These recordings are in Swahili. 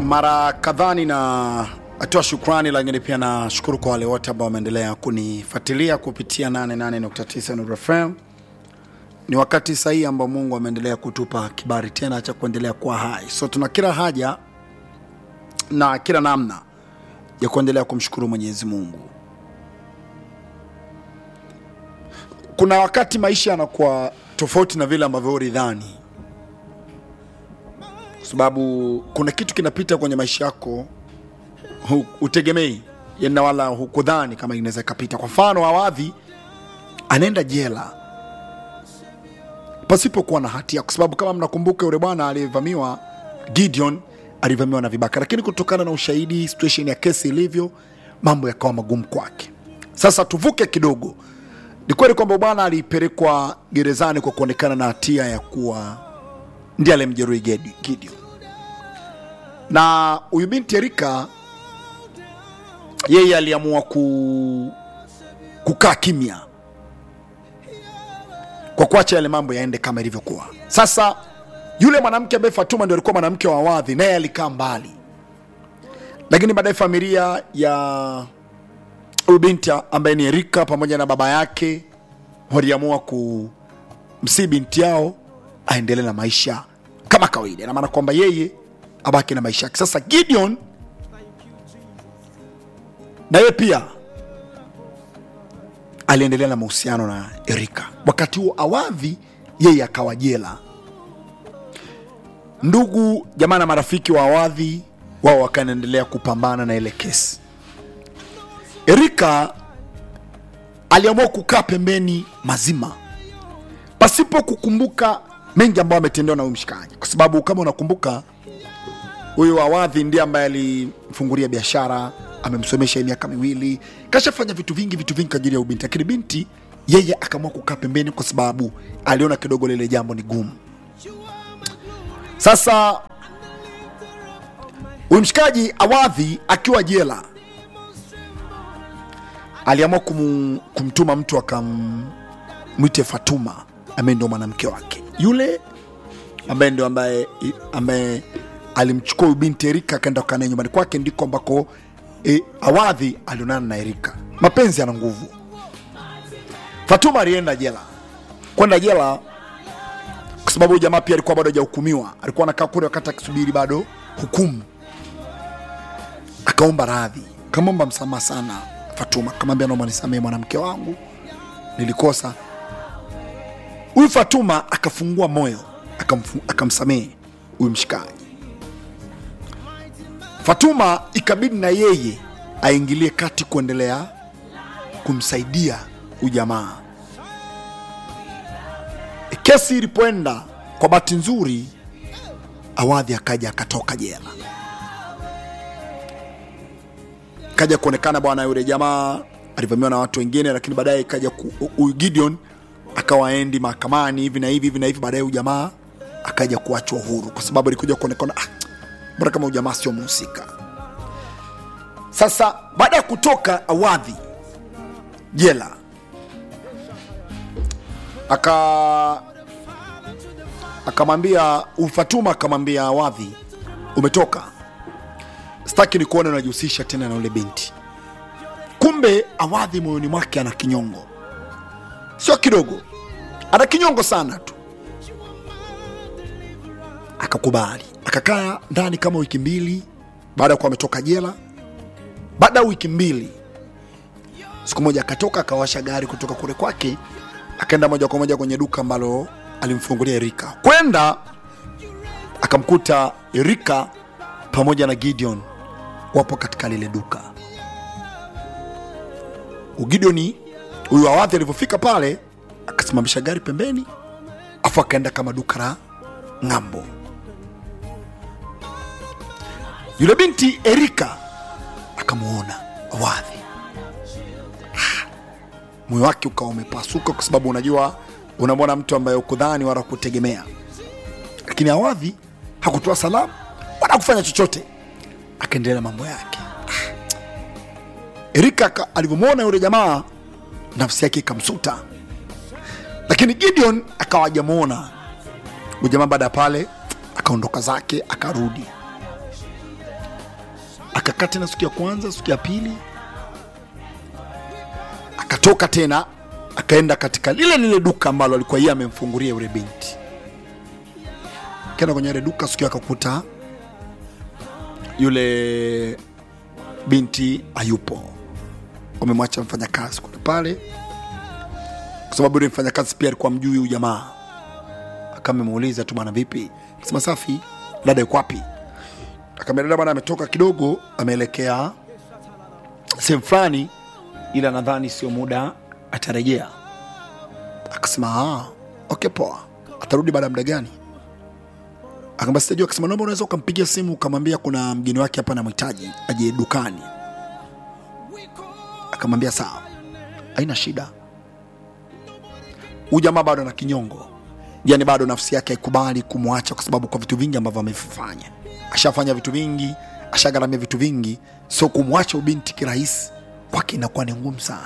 mara kadhaa nina atoa shukrani, lakini pia nashukuru kwa wale wote ambao wameendelea kunifuatilia kupitia 88.9 Nuru FM. Ni wakati sahihi ambao Mungu ameendelea kutupa kibali tena cha kuendelea kuwa hai, so tuna kila haja na kila namna ya kuendelea kumshukuru Mwenyezi Mungu. Kuna wakati maisha yanakuwa tofauti na vile ambavyo ulidhani, kwa sababu kuna kitu kinapita kwenye maisha yako hu- utegemei yani, wala hukudhani kama inaweza ikapita. Kwa mfano, Awadhi anaenda jela pasipokuwa na hatia, kwa sababu kama mnakumbuka, yule bwana aliyevamiwa Gideon alivamiwa na vibaka, lakini kutokana na ushahidi, situation ya kesi ilivyo, mambo yakawa magumu kwake. Sasa tuvuke kidogo. Ni kweli kwamba bwana alipelekwa gerezani kwa kuonekana na hatia ya kuwa ndiye aliyemjeruhi Gedi- Gideon, na huyu binti Erika yeye aliamua ku, kukaa kimya kwa kuacha yale mambo yaende kama ilivyokuwa. Sasa yule mwanamke ambaye Fatuma ndio alikuwa mwanamke wa Awadhi, naye alikaa mbali, lakini baadaye familia ya huyu binti ambaye ni Erika pamoja na baba yake waliamua kumsii binti yao aendelee na maisha kama kawaida, na maana kwamba yeye abaki na maisha yake. Sasa Gideon na yeye pia aliendelea na mahusiano na Erika. Wakati huo Awadhi yeye akawa jela. Ndugu jamaa na marafiki wa Awadhi wao wakaendelea kupambana na ile kesi. Erika aliamua kukaa pembeni mazima pasipo kukumbuka mengi ambayo ametendewa na huyu mshikaji, kwa sababu kama unakumbuka huyu Awadhi ndiye ambaye alimfungulia biashara, amemsomesha hii miaka miwili, kashafanya vitu vingi vitu vingi kwa ajili ya ubinti, lakini binti yeye akaamua kukaa pembeni kwa sababu aliona kidogo lile jambo ni gumu. Sasa huyu mshikaji Awadhi akiwa jela aliamua kum, kumtuma mtu akamwite Fatuma ambaye ndio mwanamke wake yule ambaye ndio ambaye ambaye alimchukua huyu binti Erika akaenda kukaa naye nyumbani kwake, ndiko ambako e, Awadhi alionana na Erika. Mapenzi yana nguvu. Fatuma alienda jela, kwenda jela kwa sababu huyu jamaa pia alikuwa bado hajahukumiwa, alikuwa anakaa kule wakati akisubiri bado hukumu. Akaomba radhi, kamwomba msamaha sana Fatuma, kamwambia naomba nisamehe mwanamke wangu, nilikosa. Huyu Fatuma akafungua moyo, akamfu- akamsamehe huyu mshikaji. Fatuma ikabidi na yeye aingilie kati kuendelea kumsaidia huyu jamaa. Kesi ilipoenda, kwa bahati nzuri, Awadhi akaja akatoka jela, kaja kuonekana bwana, yule jamaa alivamiwa na watu wengine, lakini baadaye ikaja ku- huyu Gideon akawa aendi mahakamani hivi na hivi hivi na hivi, baadaye huyu jamaa akaja kuachwa huru kwa sababu alikuja kuonekana ah, mbona kama huyu jamaa sio mhusika. Sasa baada ya kutoka Awadhi jela aka akamwambia Fatuma, akamwambia Awadhi, umetoka, sitaki nikuone unajihusisha tena na ule binti. Kumbe Awadhi moyoni mwake ana kinyongo, sio kidogo, ana kinyongo sana tu. Akakubali, akakaa ndani kama wiki mbili baada ya kuwa ametoka jela. Baada ya wiki mbili, siku moja akatoka akawasha gari kutoka kule kwake, akaenda moja kwa moja kwenye duka ambalo alimfungulia Erika. Kwenda akamkuta Erika pamoja na Gideon wapo katika lile duka. Ugideoni huyu Awadhi alivyofika pale akasimamisha gari pembeni, afu akaenda kama duka la ng'ambo. Yule binti Erika akamwona Awadhi, Ah, moyo wake ukawa umepasuka, kwa sababu unajua, unamwona mtu ambaye ukudhani wala kutegemea. Lakini Awadhi hakutoa salamu wala kufanya chochote, akaendelea na mambo yake. Ah. Erika aka- alivyomwona yule jamaa, nafsi yake ikamsuta, lakini Gideon akawa hajamwona huyu jamaa. Baada ya pale akaondoka zake akarudi akakaa tena siku ya kwanza siku ya pili akatoka tena akaenda katika lile lile duka ambalo alikuwa yeye amemfungulia yule binti kenda kwenye ile duka siku hiyo akakuta yule binti hayupo wamemwacha mfanyakazi kule pale kwa sababu yule mfanyakazi pia alikuwa mjui huyu jamaa akamemuuliza tu bwana vipi akasema safi dada yuko wapi akamwambia dada bwana ametoka kidogo ameelekea sehemu fulani ila nadhani sio muda atarejea akasema "Ah, okay poa atarudi baada ya muda gani akaambia sitajua akasema naomba unaweza ukampigia simu ukamwambia kuna mgeni wake hapa namhitaji aje dukani akamwambia sawa haina shida huyu jamaa bado ana kinyongo yani bado nafsi yake haikubali kumwacha kwa sababu kwa vitu vingi ambavyo amevifanya ashafanya vitu vingi ashagharamia vitu vingi so kumwacha ubinti kirahisi kwake inakuwa ni ngumu sana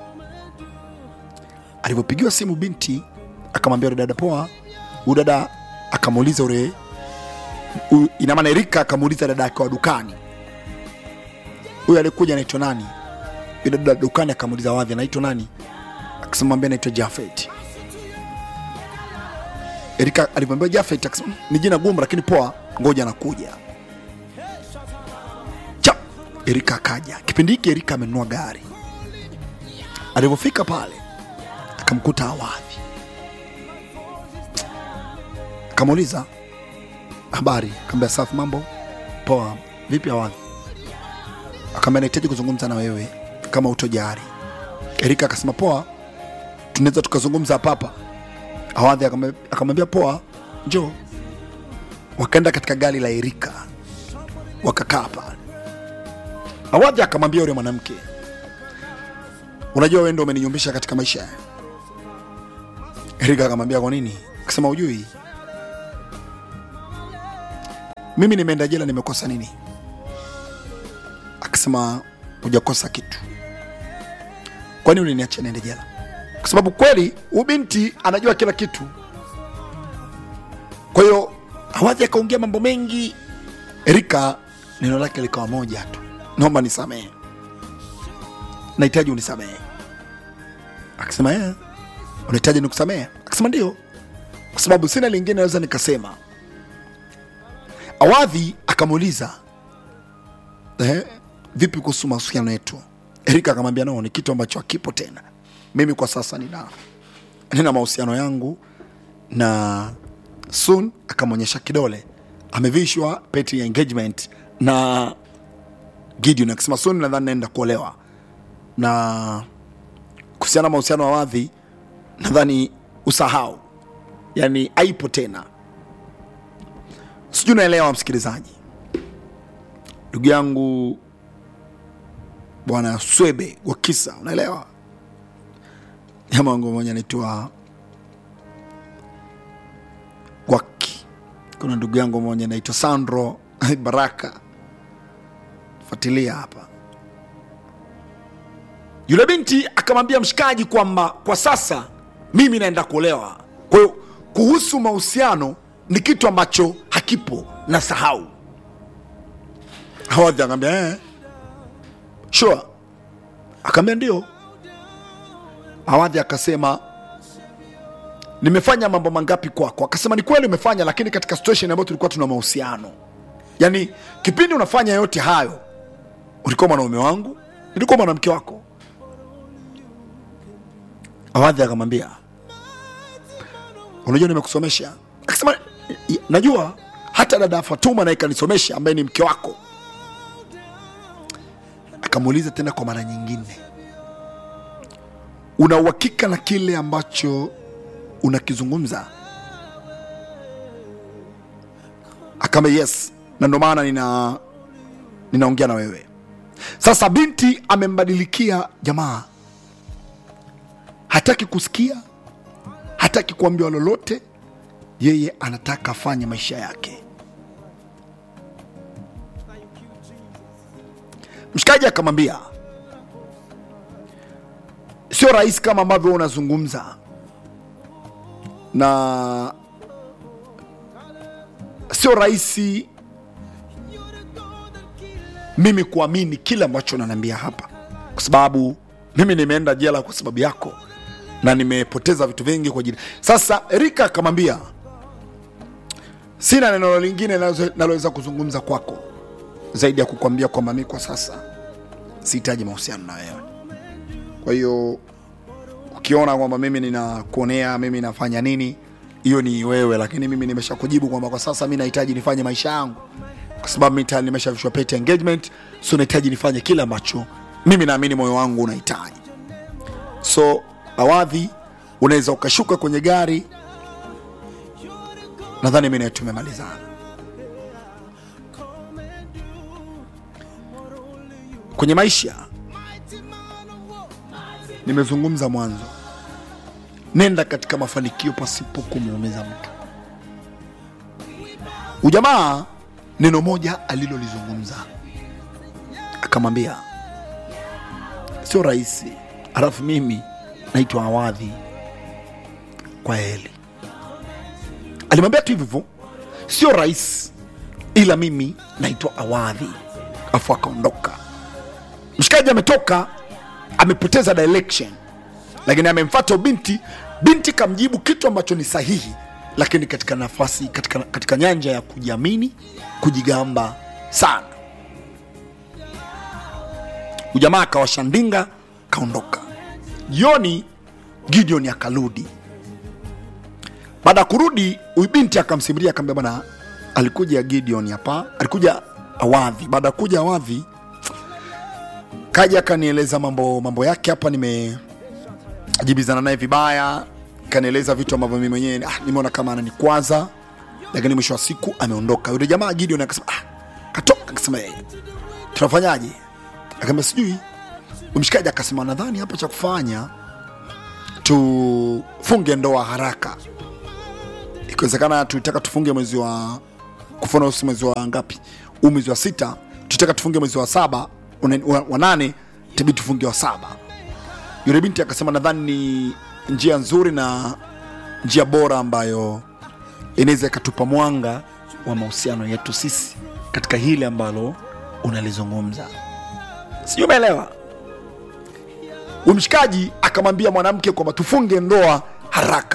alivyopigiwa simu binti akamwambia yule dada poa huyu dada akamuuliza ule huyu- ina maana erika akamuuliza dada yake wa dukani huyu alikuja anaitwa nani yule dada dukani akamuuliza wadhi anaitwa nani akasema mwambie anaitwa jafet erika alivyomwambia jafet akasema "Mm, ni jina gumu lakini poa ngoja nakuja cha erika akaja kipindi hiki erika amenunua gari alivyofika pale akamkuta awadhi akamuuliza habari akaambia safi mambo poa vipi awadhi akaambia nahitaji kuzungumza na wewe kama utojari erika akasema poa tunaweza tukazungumza hapa hapa awadhi akamwambia- akamwambia poa njoo wakaenda katika gari la erika wakakaa pale awadhi akamwambia yule mwanamke unajua wewe ndo umeninyumbisha katika maisha erika akamwambia kwa nini akasema ujui mimi nimeenda jela nimekosa nini akasema hujakosa kitu kwani uliniachia niende jela kwa sababu kweli huyu binti anajua kila kitu kwa hiyo awadhi akaongea mambo mengi erika neno lake likawa moja tu naomba nisamehe nahitaji unisamehe akasema eh, unahitaji nikusamehe akasema ndio kwa sababu sina lingine naweza nikasema awadhi akamuuliza eh, vipi kuhusu mahusiano yetu erika akamwambia no ni kitu ambacho hakipo tena mimi kwa sasa nina nina mahusiano yangu na sun akamwonyesha kidole amevishwa peti ya engagement na gideon akisema sun nadhani naenda kuolewa na kuhusiana na mahusiano ya wadhi nadhani usahau yani aipo tena sijui unaelewa msikilizaji ndugu yangu bwana swebe wa kisa unaelewa jamaa wangu mmoja anaitwa gwaki kuna ndugu yangu mmoja anaitwa sandro baraka fuatilia hapa yule binti akamwambia mshikaji kwamba kwa sasa mimi naenda kuolewa kwa hiyo kuhusu mahusiano ni kitu ambacho hakipo na sahau awadhi akaambia eh, sure akaambia ndio awadhi akasema nimefanya mambo mangapi kwako akasema ni kweli umefanya lakini katika situation ambayo tulikuwa tuna mahusiano yaani kipindi unafanya yote hayo ulikuwa mwanaume wangu nilikuwa mwanamke wako awadhi akamwambia unajua nimekusomesha akasema "I- najua hata dada fatuma naye kanisomesha ambaye ni mke wako akamuuliza tena kwa mara nyingine una uhakika na kile ambacho unakizungumza akamba yes na ndo maana nina ninaongea na wewe sasa binti amembadilikia jamaa hataki kusikia hataki kuambiwa lolote yeye anataka afanye maisha yake mshikaji akamwambia sio rahisi kama ambavyo unazungumza na sio rahisi mimi kuamini kile ambacho unaniambia hapa kwa sababu mimi nimeenda jela kwa sababu yako na nimepoteza vitu vingi kwa ajili sasa erika akamwambia sina neno lingine nalo- naloweza kuzungumza kwako zaidi ya kukwambia kwamba mi kwa sasa sihitaji mahusiano na wewe kwa hiyo ukiona kwamba mimi ninakuonea mimi nafanya nini hiyo ni wewe lakini mimi nimesha kujibu kwamba kwa sasa mi nahitaji nifanye maisha yangu kwa sababu mi tayari nimeshavishwa pete engagement so nahitaji nifanye kile ambacho mimi naamini moyo wangu unahitaji so awadhi unaweza ukashuka kwenye gari nadhani mi nawe tumemalizana kwenye maisha nimezungumza mwanzo nenda katika mafanikio pasipo kumuumiza mtu ujamaa neno moja alilolizungumza akamwambia sio rahisi alafu mimi naitwa awadhi kwa heli alimwambia tu hivyo hivyo sio rahisi ila mimi naitwa awadhi afu akaondoka mshikaji ametoka amepoteza direction lakini amemfata binti binti kamjibu kitu ambacho ni sahihi lakini katika nafasi katika, katika nyanja ya kujiamini kujigamba sana ujamaa akawashandinga kaondoka jioni gideon akarudi baada ya kurudi huyu binti akamsimulia akamwambia bwana alikuja gideon hapa alikuja awadhi baada ya kuja awadhi kaja akanieleza mambo mambo yake hapa nimejibizana naye vibaya kanieleza vitu ambavyo mimi mwenyewe ah, nimeona kama ananikwaza lakini mwisho wa siku ameondoka yule jamaa gideon akasema ah, katoka akasema yeye tunafanyaje akaambia sijui umshikaji akasema nadhani hapa cha kufanya tufunge ndoa haraka ikiwezekana tulitaka tufunge mwezi wa kufuna usi mwezi wa ngapi huu mwezi wa sita tulitaka tufunge mwezi wa saba una- wa, wa nane tabii tufunge wa saba yule binti akasema nadhani ni njia nzuri na njia bora ambayo inaweza ikatupa mwanga wa mahusiano yetu sisi katika hili ambalo unalizungumza sijui umeelewa Huyu mshikaji akamwambia mwanamke kwamba tufunge ndoa haraka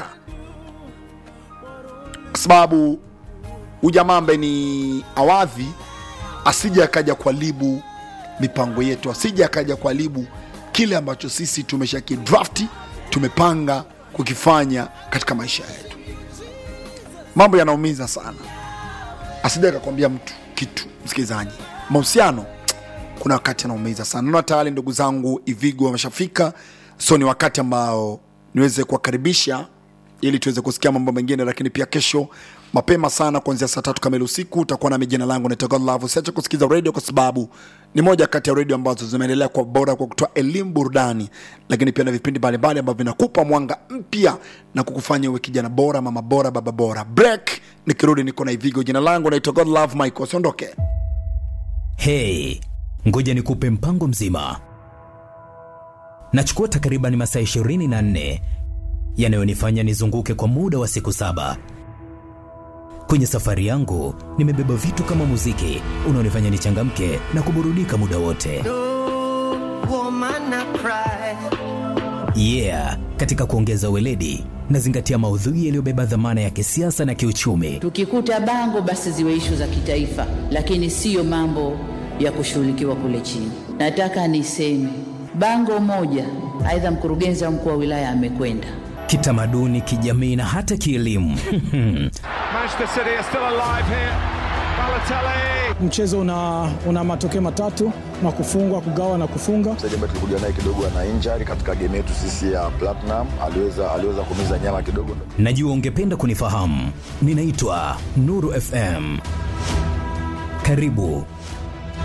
kwa sababu huyu jamaa ambaye ni awadhi asije akaja kuharibu mipango yetu asije akaja kuharibu kile ambacho sisi tumesha kidrafti tumepanga kukifanya katika maisha yetu mambo yanaumiza sana asije akakwambia mtu kitu msikilizaji mahusiano kuna wakati anaumiza sana naona tayari ndugu zangu ivigo wameshafika so ni wakati ambao niweze kuwakaribisha ili tuweze kusikia mambo mengine lakini pia kesho mapema sana kuanzia saa tatu kamili usiku utakuwa nami jina langu naitwa Godlove. usiache kusikiza radio kwa sababu ni moja kati ya radio ambazo zimeendelea kwa bora kwa kutoa elimu burudani lakini pia na vipindi mbalimbali ambavyo vinakupa mwanga mpya na kukufanya uwe kijana bora mama bora baba bora break nikirudi niko na ivigo jina langu naitwa Godlove Michael usiondoke Hey, ngoja nikupe mpango mzima. Nachukua takriban masaa 24 yanayonifanya nizunguke kwa muda wa siku saba. Kwenye safari yangu nimebeba vitu kama muziki unaonifanya nichangamke na kuburudika muda wote. woman I cry. Yeah, katika kuongeza weledi nazingatia maudhui yaliyobeba dhamana ya kisiasa na kiuchumi. Tukikuta bango basi ziwe ishu za kitaifa, lakini siyo mambo ya kushughulikiwa kule chini. Nataka niseme bango moja, aidha mkurugenzi au mkuu wa wilaya amekwenda Kitamaduni, kijamii na hata kielimu. Manchester City are still alive here. Balotelli. mchezo una, una matokeo matatu na kufungwa kugawa na kufunga mchezaji ambaye tulikuja naye kidogo ana injury katika game yetu sisi ya Platinum, aliweza aliweza kumiza nyama kidogo. Najua ungependa kunifahamu. Ninaitwa Nuru FM. Karibu